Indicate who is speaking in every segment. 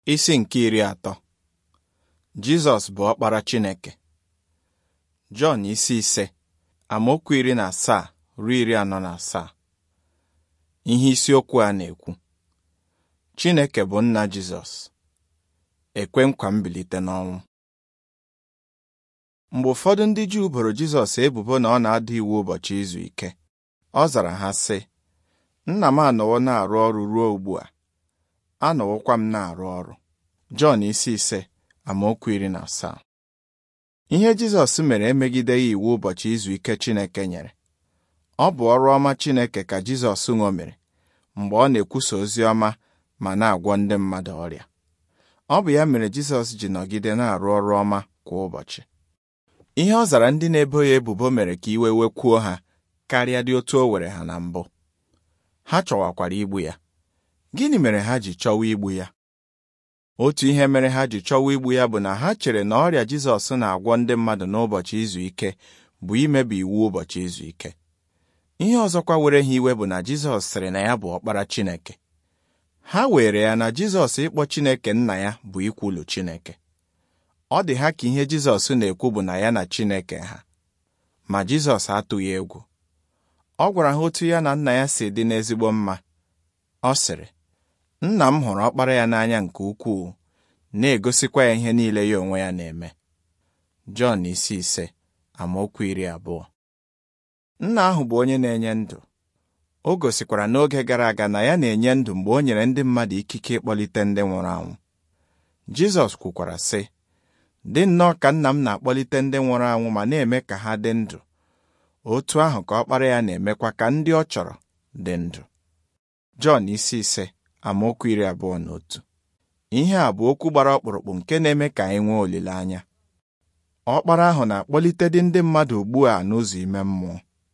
Speaker 1: Isi nke iri atọ Jizọs bụ ọkpara Chineke Jọn isi ise amaokwu iri na asaa ruo iri anọ na asaa ihe isiokwu a na-ekwu Chineke bụ nna Jizọs ekwe nkwa mbilite n'ọnwụ mgbe ụfọdụ ndị Juu boro Jizọs ebubo na ọ na-ada iwu ụbọchị izu ike ọ zara ha sị nna m anọwo na-arụ ọrụ ruo ugbu a anọwokwa m na-arụ ọrụ Jọn isi ise amaokwu iri na asaa ihe Jizọs mere emegideghị iwu ụbọchị izu ike Chineke nyere ọ bụ ọrụ ọma Chineke ka Jizọs ṅomere mgbe ọ na-ekwusa ozi ọma ma na-agwọ ndị mmadụ ọrịa ọ bụ ya mere Jizọs ji nọgide na-arụ ọrụ ọma kwa ụbọchị ihe ọ zara ndị na-ebo ya ebubo mere ka iwe wekwuo ha karịa dị otu o were ha na mbụ ha chọwakwara igbu ya gịnị mere ha ji chọwa igbu ya otu ihe mere ha ji chọwa igbu ya bụ na ha chere na ọrịa Jizọs na-agwọ ndị mmadụ n'ụbọchị izu ike bụ imebi iwu ụbọchị izu ike ihe ọzọkwa were ha iwe bụ na Jizọs sịrị na ya bụ ọkpara Chineke ha were ya na Jizọs ịkpọ Chineke nna ya bụ ikwulu Chineke ọ dị ha ka ihe Jizọs na-ekwu bụ na ya na Chineke ha ma Jizọs atụghị egwu ọ gwara ha otu ya na nna ya si dị n'ezigbo mma ọ sịrị nna m hụrụ ọkpara ya n'anya nke ukwuu na-egosikwa ya ihe niile ya onwe ya na-eme Jọn isi ise amaokwu iri abụọ nna ahụ bụ onye na-enye ndụ o gosikwara n'oge gara aga na ya na-enye ndụ mgbe o nyere ndị mmadụ ikike ịkpọlite ndị nwụrụ anwụ Jizọs kwukwara sị dị nnọọ ka nna m na-akpọlite ndị nwụrụ anwụ ma na-eme ka ha dị ndụ otu ahụ ka ọkpara ya na-emekwa ka ndị ọ chọrọ dị ndụ Jọn isi ise amaokwu iri abụọ na otu ihe a bụ okwu gbara ọkpụrụkpụ nke na-eme ka anyị nwee olileanya ọkpara ahụ na-akpọlite dị ndị mmadụ ugbu a n'ụzọ ime mmụọ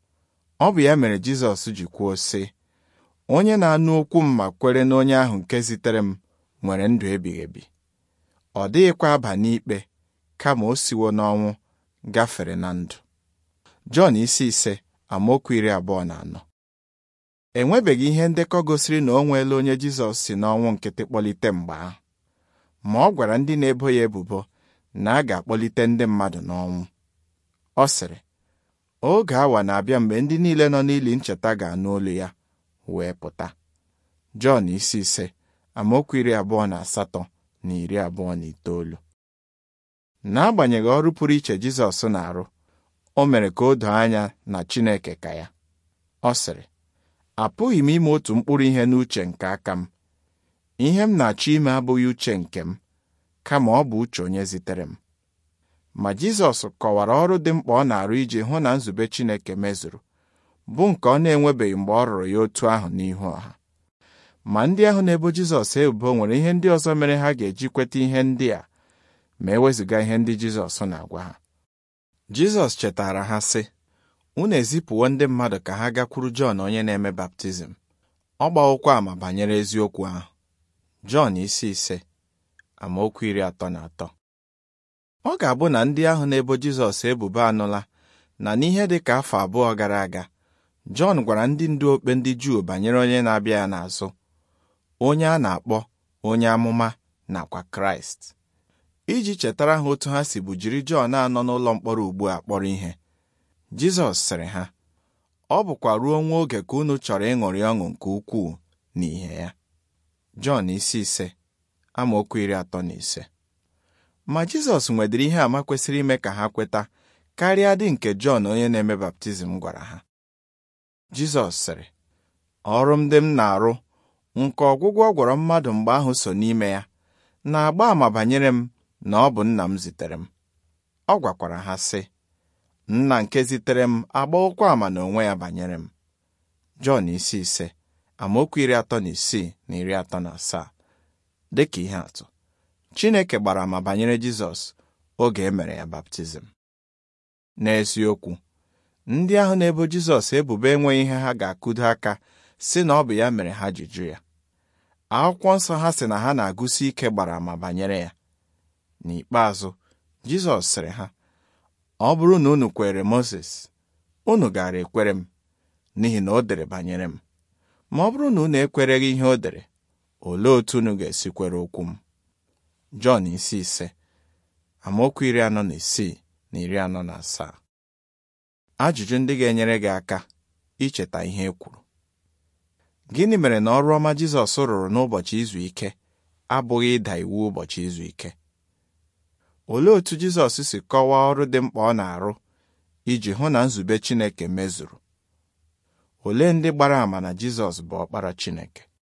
Speaker 1: ọ bụ ya mere Jizọs ji kwuo sị onye na-anụ okwu m ma kwere n'onye ahụ nke zitere m nwere ndụ ebighị ebi ọ dịghịkwa aba n'ikpe kama o siwo n'ọnwụ gafere na ndụ Jọn isi ise amaokwu iri abụọ na anọ enwebeghị ihe ndekọ gosiri na o nweela onye Jizọs si n'ọnwụ nkịtị kpọlite mgbe ahụ ma ọ gwara ndị na-ebo ya ebubo na a ga-akpọlite ndị mmadụ n'ọnwụ ọ sịrị oge awa na-abịa mgbe ndị niile nọ n'ili ncheta ga-anụ olu ya wee pụta Jọn isi ise amaokwu iri abụọ na asatọ na iri abụọ na itoolu n'agbanyeghị ọrụ pụrụ iche Jizọs na-arụ o mere ka o doo anya na Chineke ka ya ọ sịrị apụghị m ime otu mkpụrụ ihe n'uche nke aka m ihe m na-achọ ime abụghị uche nke m kama ọ bụ uche onye zitere m ma Jizọs kọwara ọrụ dị mkpa ọ na-arụ iji hụ na nzube Chineke mezuru bụ nke ọ na-enwebeghị mgbe ọ rụrụ ya otu ahụ n'ihu ọha ma ndị ahụ na-ebo Jizọs ebubo nwere ihe ndị ọzọ mere ha ga-eji kweta ihe ndị a ma ewezụga ihe ndị Jizọs na-agwa ha Jizọs chetara ha sị unu ezipụwo ndị mmadụ ka ha gakwuru Jọn onye na-eme baptizim ọ gbawokwa ama banyere eziokwu ahụ Jọn isi ise amaokwu iri atọ na atọ ọ ga-abụ na ndị ahụ na-ebo Jizọs ebubo anụla na n'ihe dị ka afọ abụọ gara aga Jọn gwara ndị ndu okpe ndị Juu banyere onye na-abịa ya n'azụ onye a na-akpọ onye amụma nakwa Kraịst iji chetara ha otu ha si bụ jiri Jọn anọ n'ụlọ mkpọrọ ugbu a kpọrọ ihe Jizọs sịrị ha ọ bụkwa ruo nwa oge ka unu chọrọ ịṅụrị ọṅụ nke ukwuu n'ihe ya Jọn isi ise amaokwu iri atọ na ise ma Jizọs nwedịrị ihe àmà kwesịrị ime ka ha kweta karịa dị nke Jọn onye na-eme baptizim gwara ha Jizọs sịrị ọrụ m dị m na-arụ nke ọgwụgwọ ọ gwọrọ mmadụ mgbe ahụ so n'ime ya na-agba àmà banyere m na ọ bụ nna m zitere m ọ gwakwara ha sị nna nke zitere m agbawokwa ama n'onwe ya banyere m Jọn isi ise amaokwu iri atọ na isii na iri atọ na asaa dịka ihe atụ Chineke gbara ama banyere Jizọs oge e mere ya baptizim n'eziokwu ndị ahụ na-ebo Jizọs ebubo enweghị ihe ha ga-akụdo aka si na ọ bụ ya mere ha ji jụ ya akwụkwọ nsọ ha sị na ha na-agụsi ike gbara ama banyere ya n'ikpeazụ Jizọs sịrị ha ọ bụrụ na unu kwere Mozis unu gaara ekwere m n'ihi na o dere banyere m ma ọ bụrụ na unu ekwereghị ihe o dere olee otu unu ga-esi kwere okwu m Jọn isi ise amaokwu iri anọ na isii na iri anọ na asaa ajụjụ ndị ga-enyere gị aka icheta ihe e kwuru gịnị mere na ọrụ ọma Jizọs rụrụ n'ụbọchị izu ike abụghị ịda iwu ụbọchị izu ike olee otú Jizọs si kọwaa ọrụ dị mkpa ọ na-arụ iji hụ na nzube Chineke mezuru olee ndị gbara àmà na Jizọs bụ ọkpara Chineke